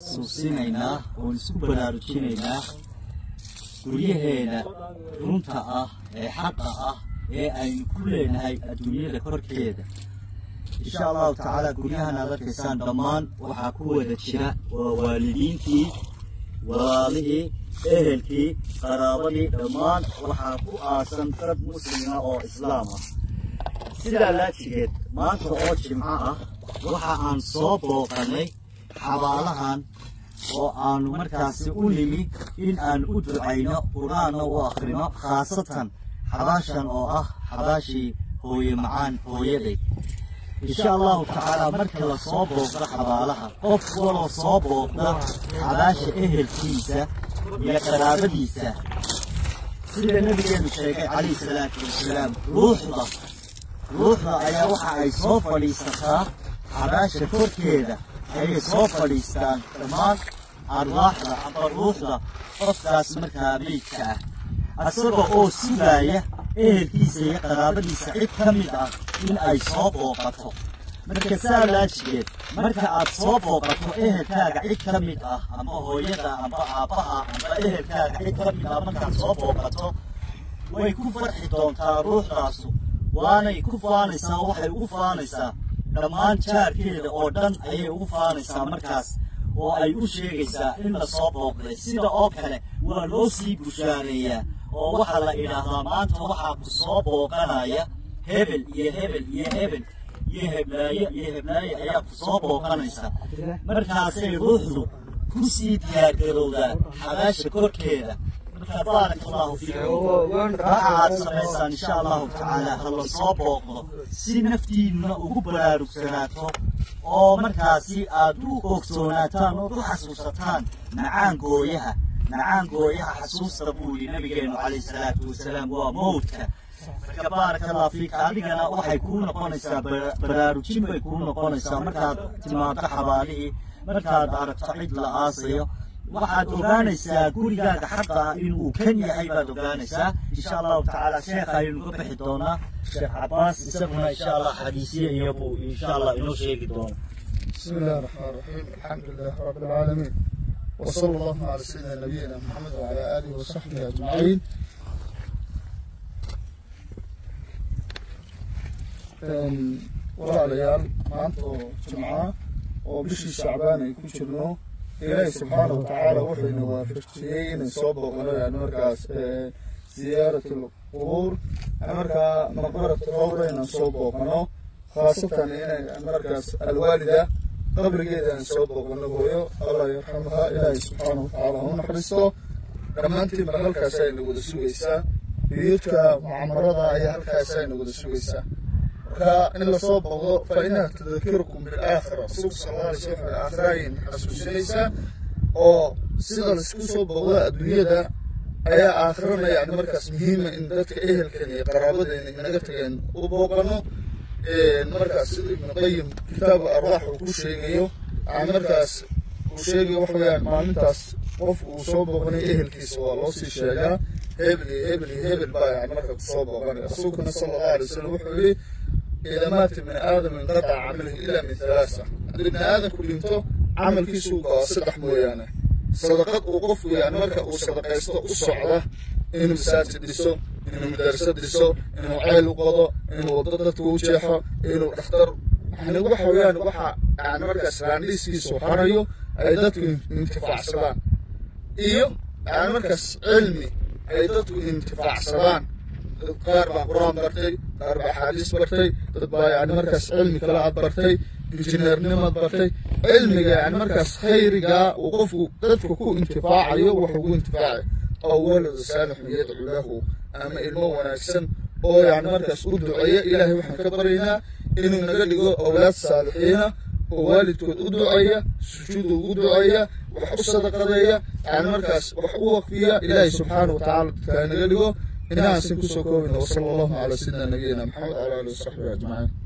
suusinaynaa oon isku baraarujinaynaa guryaheena runta ah ee xaqa ah ee aynu ku leenahay adduunyada korkeeda insha allahu tacaala guryahan aad arkaysaan dhammaan waxaa ku wada jira waa waalidiintii walaalihii ehelkii qaraabadii dhammaan waxaa ku aasan dad muslima oo islaam ah sidaa laajigeed maanta oo jimco ah waxa aan soo booqannay xabaalahan oo aanu markaasi u nimi in aan u ducayno qur-aanna u akhrino khaasatan xabaashan oo ah xabaashii hooye macaan hooyaday insha allahu tacaala marka la soo booqdo xabaalaha qof waloo soo booqda xabaasha ehelkiisa iyo qaraabadiisa sida nabigeenu sheegay calayhi salaatu wasalaam ruuxda ruuxda ayaa waxa ay soo fadhiisataa xabaasha korkeeda ayay soo fadhiistaan dhammaan arwaaxda amba ruuxda qofkaas markaa meydka ah isaga oo sugaaya ehelkiisa iyo qaraabadiisa cid ka mid ah in ay soo booqato marka saa laajigeed marka aad soo booqato ehelkaaga cid ka mid ah amba hooyada amba aabbaha amba ehelkaaga cid ka mid ah markaad soo booqato way ku farxi doontaa ruuxdaasu waanay ku faanaysaa waxay ugu faanaysaa dhammaan jaarkeeda oo dhan ayay ugu faanaysaa markaas oo ay u sheegaysaa in la soo booqday sida oo kale waa loo sii bushaareeyaa oo waxaa la idhaahdaa maanta waxaa ku soo booqanaya hebel iyo hebel iyo hebel iyo heblaayo iyo heblaayo ayaa ku soo booqanaysa markaasay ruuxdu ku sii diyaargarowdaa xabaasha korkeeda marka baarak allahu fiikum waxa aad samaysaan insha allahu tacaala ha la soo booqdo si naftiinuna ugu baraarugsanaato oo markaasi aad u ogsoonaataan ood u xasuusataan macaan gooyaha macaan gooyaha xasuusta buu yidhi nabigeenu calayhi salaatu wasalaam waa mowdka marka baaraka allah fiika adigana waxay kuu noqonaysaa baraarujin bay kuu noqonaysaa markaad timaado xabaalihii markaad aragto cid la aasayo waxaad ogaanaysaa gurigaaga xaqa ah inuu kan yahay baad ogaanaysaa insha allahu tacaala sheekha aynu ka bixi doonaa sheekh cabaas isaguna insha allah xadiisiya iyo buu insha allah inoo sheegi doona بسم الله الرحمن الرحيم الحمد لله رب العالمين وصلى الله على سيدنا نبينا محمد وعلى آله وصحبه أجمعين walaalayaal maanta oo jimca oo bishii shacbaan ay ku jirno ilaahi subxaana wa tacaala wuxuuna waafajiyey inay soo booqano yani markaas ziyaarat lqubuur markaa maqbarat qowra inaan soo booqano khaasatan inay markaas alwaalida qabrigeeda aan soo booqano hooyo allah yarxamaha ilaahi subxaana wa tacaala ha u naxariisto dhammaantiin mar halkaas ayna wada sugaysaa biyuudka mucamarada ayaa halkaas ayna wada sugaysaa marka in lasoo booqdo fa inaha tudakirkum bilaakhira rasuulka sal alla alay slam aakhira ayay xasuusinaysaa oo sida laisku soo booqdo adduunyada ayaa aakhirana yani markaas muhiima in dadka ehelkan iyo qaraabadeena inaga tageen u booqano markaas sida ibnu qayim kitaabu arwaax uu ku sheegayo yani markaas uu sheegayo waxa weeyaan maalintaas qof uu soo booqanay ehelkiisa waa loo sii sheegaa hebel iyo hebel iyo hebel baa yani marka kusoo booqanay rasuulkuna sala allahu alay wasalam wuxuu yidhi إذا مات ابن آدم انقطع عمله إلا من ثلاثة ابن آدم كل يمتو عمل كيسو صدح مويانة صدقات وقف يعني مركا وصدقة يستو الصعدة إنه مساجد ديسو إنه مدرسة ديسو إنه عيل وقضى إنه وضدت وجيحة إنه اختار يعني وحا ويان وحا يعني مركا سرانديس كيسو حريو أي داتو انتفاع سلام إيو يعني مركز علمي أي داتو انتفاع سلام qaar baa qur-aan bartay qaar baa axaadiis bartay dad baa yani markaas cilmi kale aad bartay injineernimaad bartay cilmiga yani markaas khayrigaa uu qofku dadka ku intifaacayo wax ugu intifaacay oo waladu saalixun yadcu lahu ama ilmo wanaagsan oo yani markaas u duceeya ilaahay waxaan ka baryaynaa inuu naga dhigo awlaad saalixiina oo waalidkood u duceeya sujuudu ugu duceeya wax u sadaqadeeya yani markaas wax u waqfiya ilaahay subxaana wa tacaala dadkaa naga dhigo إنها سنكسو كوين وصلى الله على سيدنا نبينا محمد وعلى آله وصحبه أجمعين